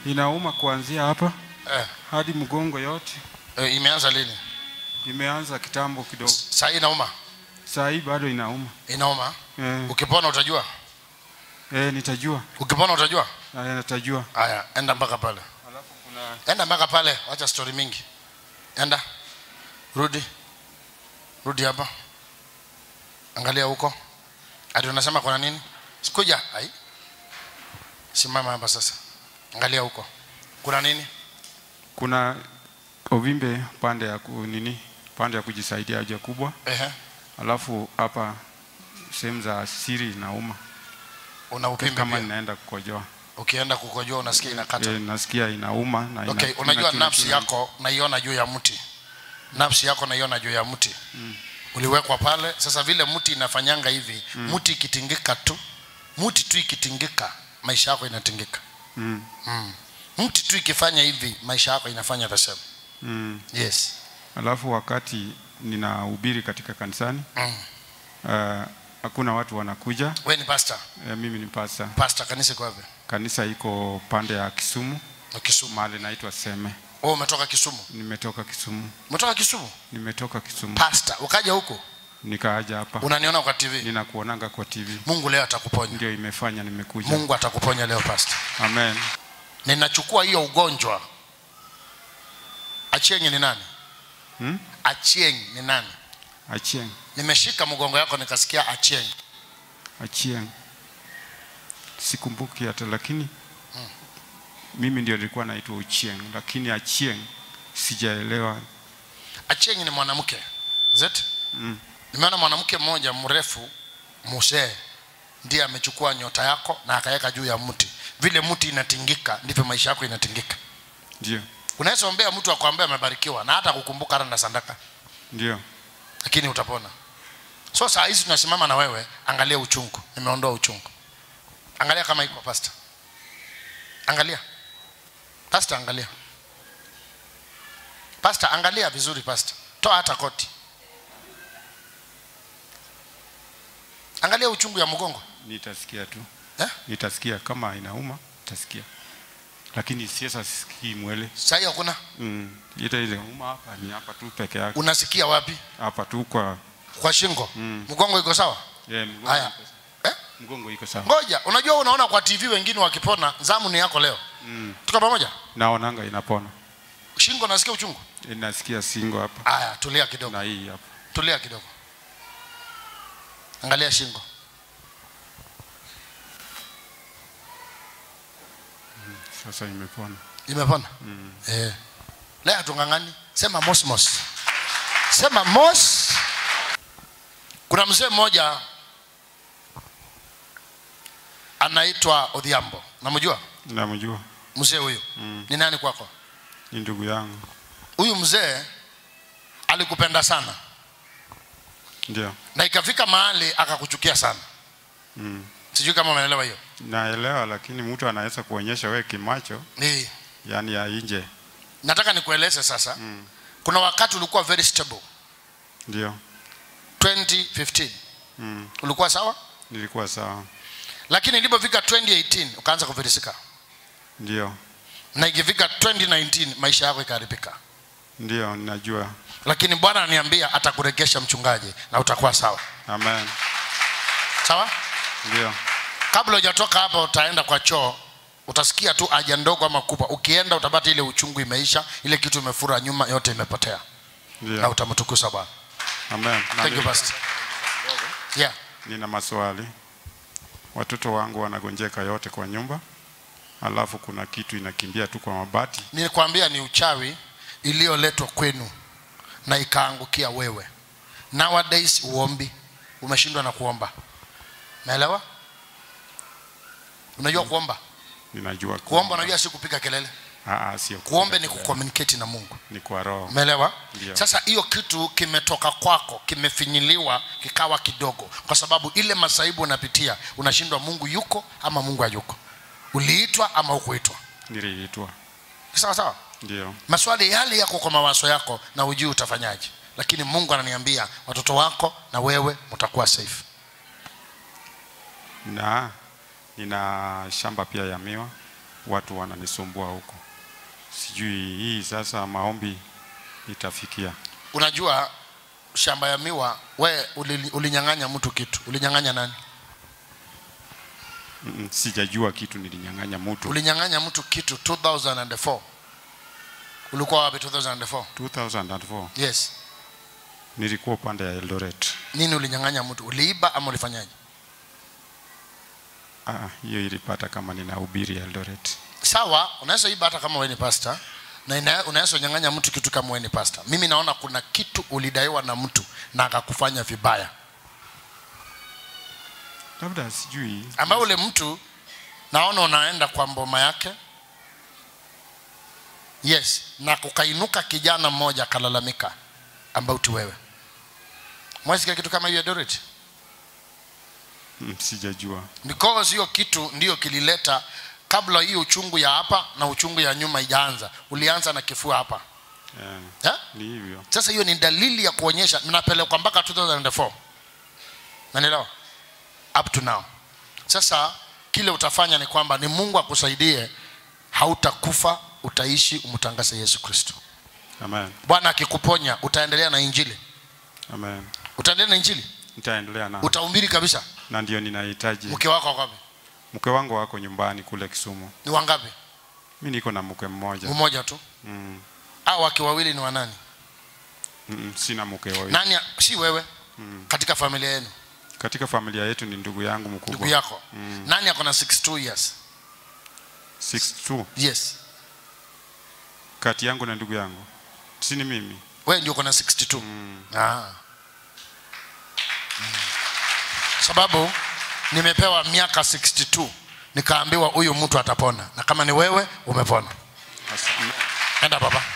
Inauma kuanzia hapa eh, hadi mgongo yote. eh, imeanza lini Imeanza kitambo kidogo, saa hii inauma saa hii bado inauma. inauma Eh, ukipona utajua eh, nitajua. ukipona utajua Haya, nitajua. haya enda mpaka pale Alafu kuna enda mpaka pale wacha story mingi enda rudi rudi hapa angalia huko ati unasema kuna nini sikuja ai simama hapa sasa angalia huko kuna nini kuna uvimbe pande ya ku, nini pande ya kujisaidia haja kubwa, ehe alafu hapa sehemu za siri inauma una upimbi kama pia ninaenda kukojoa. ukienda kukojoa unasikia inakata E, nasikia inauma na ina, okay unajua inachuna- nafsi chuna- yako naiona juu ya mti nafsi yako naiona juu ya mti mm. uliwekwa pale sasa vile mti inafanyanga hivi mm. mti ikitingika tu mti tu ikitingika maisha yako inatingika Mm, mm. mti tu ikifanya hivi maisha yako inafanya the same mm. yes Alafu wakati ninahubiri katika kanisani mm. uh, hakuna watu wanakuja. we ni pastor E, mimi ni pasta. pastor kanisa iko wapi Kanisa iko pande ya Kisumu, Na Kisumu mahali naitwa Seme. wewe umetoka Kisumu Nimetoka Kisumu, umetoka Kisumu nimetoka Kisumu pastor ukaja huko nikaaja hapa, unaniona kwa TV ninakuonanga kwa TV, Mungu leo atakuponya ndio imefanya nimekuja. Mungu atakuponya leo pastor Amen. ninachukua hiyo ugonjwa achieng ni nani Hmm? achieng ni nani Achieng, nimeshika mgongo yako nikasikia achieng Achieng, sikumbuki hata, lakini mimi ndio nilikuwa naitwa Uchieng, lakini Achieng sijaelewa. achieng ni mwanamke zet Mm. nimeona mwanamke mmoja mrefu musee ndiye amechukua nyota yako na akaweka juu ya mti vile mti inatingika ndivyo maisha yako inatingika Ndio, unaweza ombea mtu akwambia amebarikiwa na hata kukumbuka hata na sadaka ndio. lakini utapona so saa hizi tunasimama na wewe angalia uchungu nimeondoa uchungu angalia kama iko pasta angalia pasta angalia pasta angalia vizuri pasta toa hata koti angalia uchungu ya mgongo Nitasikia tu eh? nitasikia kama inauma, nitasikia, lakini sasa sisikii mwele. sahii hakuna Mm. Ile ile uma hapa ni hapa tu peke yake, unasikia wapi hapa tu kwa kwa shingo Mm. mgongo iko sawa yeah, mgongo, haya iko- eh? mgongo iko sawa. ngoja unajua unaona kwa tv wengine wakipona zamu ni yako leo Mm. tuko pamoja Naonanga inapona, shingo nasikia uchungu inasikia singo hapa aya tulia kidogo na hii hapa. tulia kidogo angalia shingo Sasa imepona. imepona mm. eh. leo tungangani sema mosmos sema mos kuna mzee mmoja anaitwa odhiambo namjua Namjua, mzee huyu Mm. ni nani kwako ni ndugu yangu. huyu mzee alikupenda sana Ndio. na ikafika mahali akakuchukia sana Mm. sijui kama umeelewa hiyo Naelewa, lakini mtu anaweza kuonyesha we kimacho, ni yani ya nje. nataka nikueleze sasa Mm. kuna wakati ulikuwa very stable Ndio. 2015 Mm. ulikuwa sawa Nilikuwa sawa. lakini ilipofika 2018 ukaanza kufilisika Ndio. na ikifika 2019 maisha yako ikaharibika Ndio, ninajua. lakini bwana ananiambia atakuregesha mchungaji na utakuwa sawa Amen. sawa Ndio. kabla hujatoka hapa utaenda kwa choo utasikia tu haja ndogo ama kubwa ukienda utapata ile uchungu imeisha ile kitu imefura nyuma yote imepotea na Ndio. utamtukuza bwana Amen. Na thank you ni- pastor yeah Nina maswali. Watoto wangu wanagonjeka yote kwa nyumba, alafu kuna kitu inakimbia tu kwa mabati. nilikwambia ni uchawi iliyoletwa kwenu na ikaangukia wewe nowadays uombi umeshindwa na kuomba naelewa unajua kuomba Ninajua kuomba unajua si kupiga kelele Ah, ah, sio kuombe ni kucommunicate na mungu ni kwa roho. umeelewa Ndio. sasa hiyo kitu kimetoka kwako kimefinyiliwa kikawa kidogo kwa sababu ile masaibu unapitia unashindwa mungu yuko ama mungu hayuko uliitwa ama hukuitwa Niliitwa. sawa sawa Ndio. maswali yale yako kwa mawazo yako na ujui utafanyaje lakini mungu ananiambia watoto wako na wewe mtakuwa safe Na nina shamba pia ya miwa watu wananisumbua huko. Sijui hii sasa maombi itafikia. unajua shamba ya miwa we uli- ulinyang'anya mtu kitu ulinyang'anya nani Mm, Sijajua kitu nilinyang'anya mtu. ulinyang'anya mtu kitu 2004 ulikuwa wapi 2004 2004 yes nilikuwa upande ya Eldoret. nini ulinyang'anya mtu uliiba ama ulifanyaje Ah, hiyo ilipata kama ninahubiri Eldoret. sawa unaweza iba hata kama wewe ni pastor na ina- unaweza nyang'anya mtu kitu kama wewe ni pastor mimi naona kuna kitu ulidaiwa na mtu na akakufanya vibaya Labda sijui ambayo ule mtu naona unaenda kwa mboma yake yes na kukainuka kijana mmoja akalalamika about wewe mwesikia kitu kama hiyo Dorit mm, sijajua. because hiyo kitu ndiyo kilileta kabla hiyo uchungu ya hapa na uchungu ya nyuma ijaanza ulianza na kifua hapa Eh, yeah? ni hivyo. sasa hiyo ni dalili ya kuonyesha mnapelekwa mpaka 2004 nanielewa up to now sasa kile utafanya ni kwamba ni mungu akusaidie hautakufa utaishi umtangaze yesu kristo Amen. bwana akikuponya utaendelea na injili Amen. utaendelea na injili Nitaendelea na utahubiri kabisa na ndio ninahitaji. mke wako wako wapi Mke wangu wako nyumbani kule Kisumu. ni wangapi Mimi niko na mke mmoja. mmoja tu Mm, au wake wawili ni wanani mm, sina mke wawili. nani si wewe katika familia yenu Katika familia yetu ni ndugu yangu ndugu mkubwa. yako nani ako na 62 years 62 yes kati yangu na ndugu yangu. Si ni mimi. wewe ndio uko na 62 ah. Mm. sababu nimepewa miaka 62 nikaambiwa huyu mtu atapona na kama ni wewe umepona As- enda baba